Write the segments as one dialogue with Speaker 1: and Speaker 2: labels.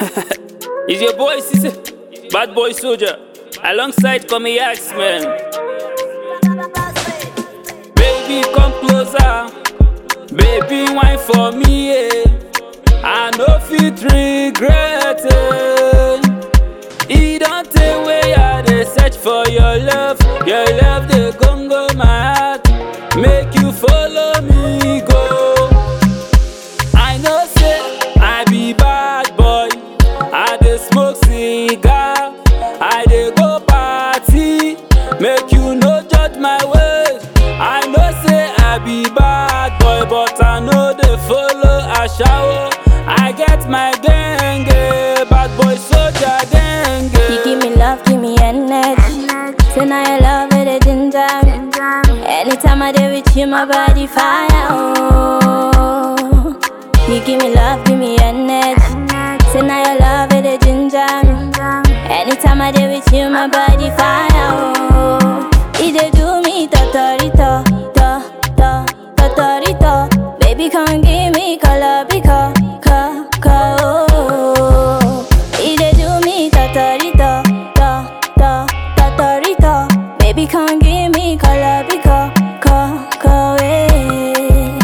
Speaker 1: It's your boy, Sisse, bad boy soldier, alongside Komi X-Men. Baby, come closer. Baby, wine for me, yeah. I no fit regret it. E don take way I dey search for your love. Your love dey gongo my heart. Make you follow me go. I know say I be bad boy. I dey smoke cigar. I dey go party. Make you no judge my ways. I know say I be bad boy, but I no dey follow ashawo. I get my gang, bad boy soldier gang.
Speaker 2: You give me love, give me energy. Say now your love it a ginger me. Anytime I dey with you, my body fire. Oh, you give me love, give me energy. Say now your love it a ginger me. Anytime I dey with you, my body fire. Oh, it dey do me totorito, to to totorito. Baby, come give me color because, co, co, oh. It dey do me totorito, to to totorito. Baby, come give me color because, co, co, eh.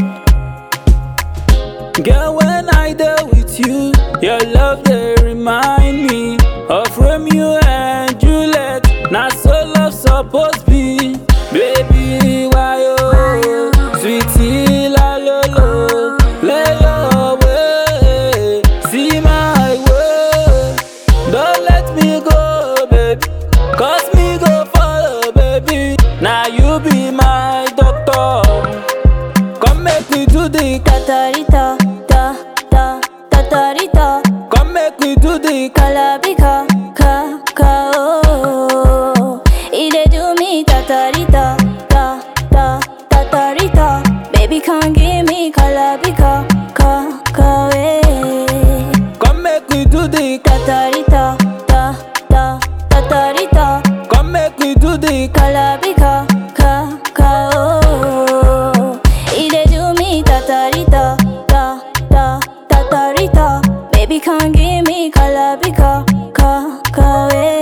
Speaker 1: Girl, when I there with you, your love they remind me of Romeo and Juliet. Now so love supposed be, baby, why oh, sweetie la lo lo, lay your way, see my way. Don't let me go, baby, cause me go follow, baby. Now you be my doctor, come make me do the
Speaker 2: Totorito, to to totorito.
Speaker 1: Come make me do the
Speaker 2: Color because, co, co, oh. It dey do me totorito, to to totorito. Baby, come give me color because, co, co, eh.
Speaker 1: Come make me do the
Speaker 2: Totorito, to to totorito.
Speaker 1: Come make me do the
Speaker 2: Color because, co, co, oh. It dey do me totorito, to to totorito. Baby, come give me color because, co, co, eh.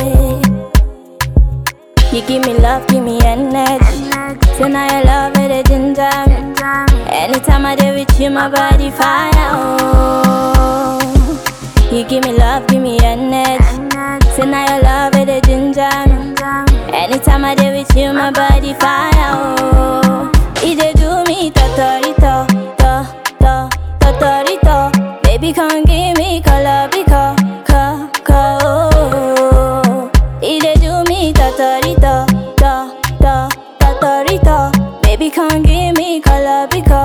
Speaker 2: You give me love, give me energy. Say now your love it a ginger me. Anytime I dey with you, my body fire. Oh, you give me love, give me energy. Say now your love it a ginger me. Anytime I dey with you, my body fire. Oh, it dey do me totorito, to to totorito. Baby, come give me color because, co, co, oh. It dey do me totorito, to to totorito. Baby, come give me color because.